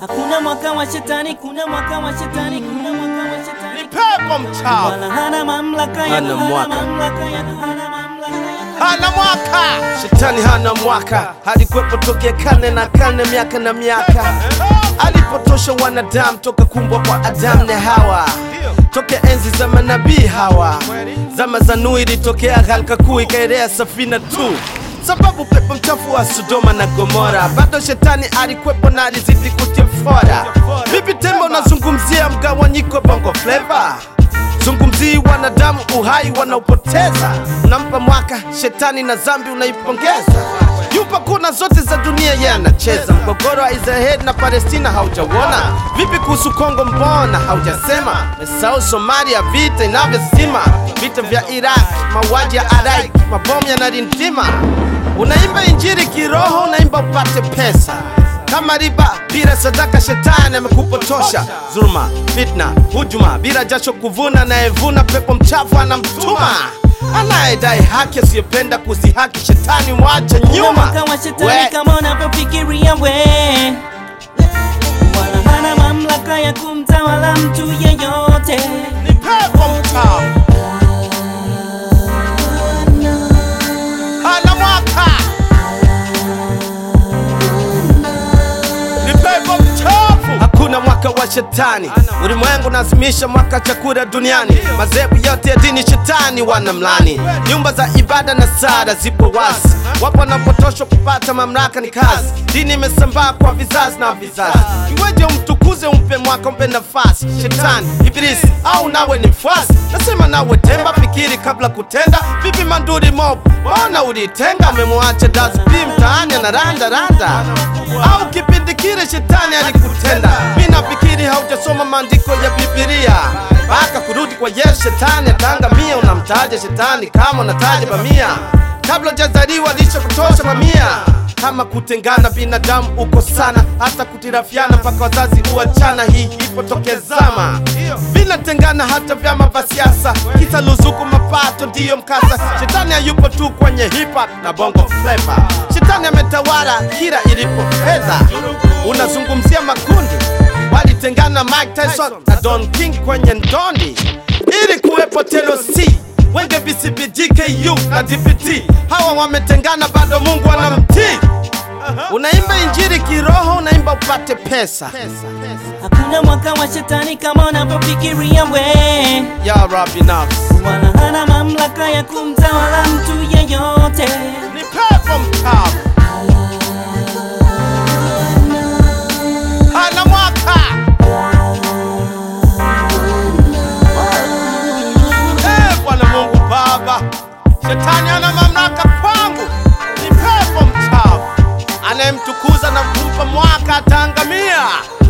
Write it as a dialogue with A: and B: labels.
A: Hakuna mwaka wa shetani, kuna mwaka wa shetani, kuna mwaka wa shetani.
B: Ni pepo mchafu,
A: Wala hana mamlaka ya
C: Hana mwaka.
A: mamlaka ya hana mamlaka ya
B: hana mwaka.
C: Shetani hana mwaka, alikuwepo tokea karne na karne, miaka na miaka, alipotosha wanadamu toka kumbwa kwa Adamu na Hawa, toka enzi za manabii hawa, zama za Nuhu ilitokea gharika kuu ikaelea safina tu sababu pepo mchafu wa Sodoma na Gomora, bado shetani alikuwepo na alizidi kutia fora. Vipi tembo unazungumzia mgawanyiko bongo flava? Zungumzii wanadamu uhai wanaopoteza, unampa mwaka shetani na zambi unaipongeza. Yupo kuna zote za dunia yeye anacheza. Mgogoro wa Israeli na Palestina haujauona? Vipi kuhusu Kongo, mbona haujasema? Mesau Somalia, vita inavyosima, vita vya Iraq, mauaji ya Araik, mabomu yanarindima. Unaimba injili kiroho, unaimba upate pesa kama riba bila sadaka, shetani amekupotosha. Dhuluma, fitna, hujuma, bila jasho kuvuna, anayevuna pepo mchafu anamtuma. Anayedai haki asiyependa kuzihaki, shetani mwache
A: Kuna
C: nyuma.
A: mwaka wa shetani
C: We,
A: kama unavyofikiria we, wala hana mamlaka ya kumtawala mtu yeyote.
B: Ni pepo mchafu, hana mwaka. Ni pepo mchafu.
C: Hakuna mwaka wa shetani, ulimwengu unazimisha mwaka chakula duniani. Madhehebu yote ya dini shetani wanamlani, nyumba za ibada na sala zipo wazi, wapo wanapotoshwa kupata mamlaka ni kazi. Dini imesambaa kwa vizazi na vizazi, iweje umtukuze, umpe mwaka, umpe nafasi shetani, ibilisi au nawe ni mfuasi? Nasema nawe temba, fikiri kabla kutenda. Vipi manduri mob, mbona ulitenga? Umemwacha daspi mtaani anaranda randa, au kipindi kile shetani alikutenda? Mi nafikiri haujasoma maandiko ya Biblia mpaka kurudi kwa Yesu. Shetani ataangamia. Unamtaja shetani kama unataja bamia, kabla hujazaliwa alishakutosha mamia. Kama kutengana binadamu uko sana, hata kutirafiana mpaka wazazi uachana. Hii ipo tokea zama, vinatengana hata vyama vya siasa, kisa luzuku, mapato ndiyo mkasa. Shetani hayupo tu kwenye hip hop na bongo flava, shetani ametawala kila ilipo fedha. Unazungumzia makundi walitengana, Mike Tyson na Don King kwenye ndondi, ili kuwepo TLC Wenge BCB, GKU na DPT, hawa wametengana, bado Mungu anamtii. Unaimba injili kiroho, unaimba upate pesa.
A: Hakuna mwaka wa shetani kama unavyofikiria we,
C: Ya Rabbi nafsi
A: wala hana mamlaka ya kumtawala mtu yeyote.
B: Ni pepo mchafu, hana mwaka. Eh, Bwana Mungu Baba, shetani ana mamlaka kwangu. Ni pepo mchafu, anayemtukuza na kumpa mwaka ataangamia.